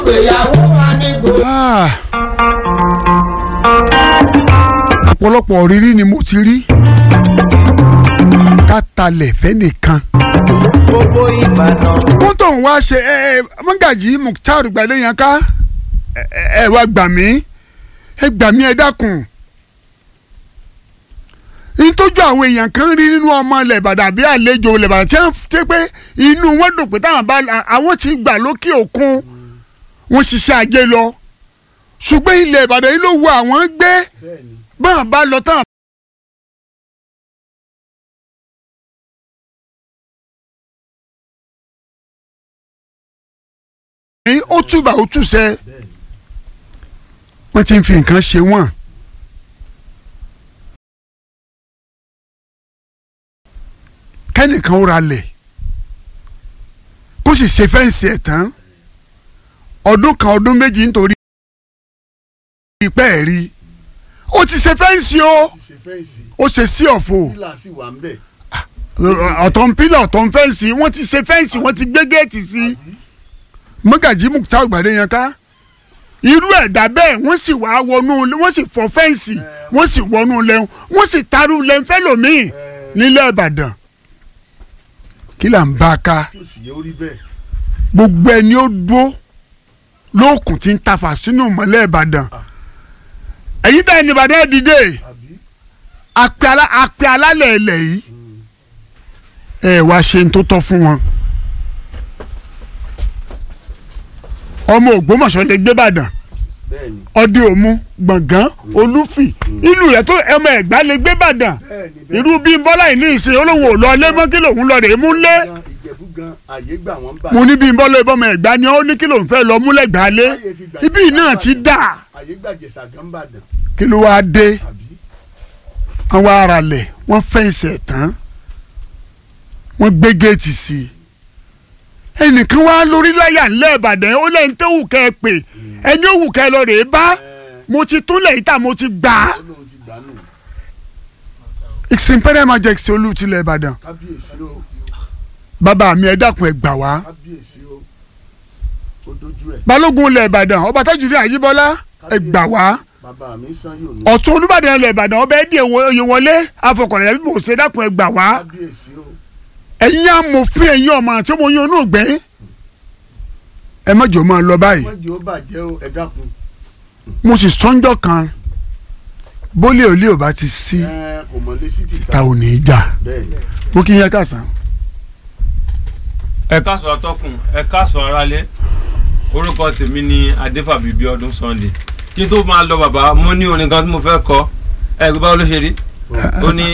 ìgbéyàwó wa ní gbòòrò. Ah. ọ̀pọ̀lọpọ̀ rírí ni mo ti rí ká talẹ̀ fẹ́nìkan gbogbo ìbàdàn. kóńtò ń wá ṣe ẹ ẹ mọ́gàjì Mukhtar Gbadéyàn ká ẹ ẹ ẹ wá gbà mí ẹ gbà mí ẹ dákun nítòjú àwọn èèyàn kan rí nínú ọmọ ilẹ̀ Ìbàdàn àbí àlejò ilẹ̀ Ìbàdàn tí wọ́n ti pé inú wọn dùn pé táwọn bá àwọn ti gbà lókè òkun wọ́n ṣiṣẹ́ ajé lọ ṣùgbọ́n ilẹ̀ Ìbàdàn yìí ló wọ àwọn gbé báwọn bá lọ táwọn. ní ó túbà ó túṣẹ wọ́n ti ń fi nǹkan ṣe wọ́n. kẹ́nìkan ó ra lẹ̀ kó sì ṣe fẹ́ǹsì ẹ̀ tán ọdún kan ọdún méjì nítorí ìpẹ́ ẹ̀ rí ó ti ṣe fẹ́ǹsì o ṣe fẹ́ǹsì ó ṣe sí ọ̀fọ̀ pílà sì wà ń bẹ̀. ọ̀tọ̀ ń pílà ọ̀tọ̀ ń fẹ́ǹsì wọ́n ti ṣe fẹ́ǹsì wọ́n ti gbé géètì sí i mọ́gàjí Mukhtar Gbadéyàn ká irú ẹ̀dá bẹ́ẹ̀ wọ́n sì wá wọnú wọ́n sì fọ́ fẹ́ǹsì wọ́n sì wọnú lẹ́hún wọ́n sì tarú lẹ́ńfẹ́ lòmíì nílẹ̀ Ìbàdàn kí là ń bá a ká tí ò sì yẹ orí bẹ́ẹ̀. gbogbo ẹni ó dúró lóòkùn tí ń tafà sínú ìmọ̀lẹ̀ Ìbàdàn èyí tẹ̀ ní Ìbàdàn ẹ̀ dìde àbí apẹ alá apẹ alálẹ̀ ilẹ̀ yìí ẹ wá ṣe ń tó tọ́ fún wọn. ọmọ Ògbómọ̀ṣọ́ lè gbé Ìbàdàn bẹ́ẹ̀ ni ọdẹ òmu gbọ̀ngàn olúfì ìlú rẹ̀ tó ọmọ Ẹ̀gbá lè gbé Ìbàdàn bẹ́ẹ̀ ni bẹ́ẹ̀ irú bí bọ́lá yìí ní ìsìn olóhùn ò lọ ilé mọ́ kí lòun lọ rèé mú lé gan ìjẹ̀bú gan àyè gbà wọ́n bà. mo ní bí bọ́lá ìbọmọ Ẹ̀gbá ni ó ní kí lòun fẹ́ lọ múlẹ̀ gbà lé ibi náà ti dà àyè gbà jẹ̀sà gan bàdàn kí ló wáá dé àbí wọ́n wá ara lẹ̀ wọ́n fẹ́ǹsì ẹ̀ tán wọ́n gbé géètì sí i ẹnìkan wá lórí láyà ńlẹ̀ Ìbàdàn ó lẹ́yìn tó wù kẹ́ ẹ pè ẹni ó wù kẹ́ ẹ lọ rèé bá mo ti túnlẹ̀ yìí tà mo ti gbà á ó lóun ti gbà nù ìsìnpẹ́rẹ́ máa jẹ́ ìsìn olú tilẹ̀ Ìbàdàn kábíyèsí o bàbá mi ẹ dákun ẹ gbà wá kábíyèsí o ó dojú ẹ̀ balógun ilẹ̀ Ìbàdàn ọba Tajudeen Àjíbọ́lá ẹ gbà wá bàbá mi sàn yóò ní ọ̀tún Olúbàdàn ilẹ̀ Ìbàdàn ọba ẹ̀dí oyè wọlé afọkànlẹ̀ bí mo ṣe dákun ẹ gbà wá kábíyèsí o ẹ̀yin amòfin ẹ̀yin ọmọ àti ọmọ yín onúgbẹ́ ẹ má jọ máa lọ báyìí wọ́n jẹ́ ó bàjẹ́ o ẹ dákun mo sì sọ́njọ́ kan bólé òlé ò bá ti sí ẹ kò mọ̀ lé sí ta títà ò ní í jà bẹ́ẹ̀ ni mo kí yẹn kàsán. ẹ káàsán atọ́kùn ẹ káàsán aráalé orúkọ tèmi ni adéfàbí bíọ́dún sunday kí n tó máa lọ bàbá mo ní orin kan tí mo fẹ́ kọ ẹ gbé báwo ló ṣe rí ó ní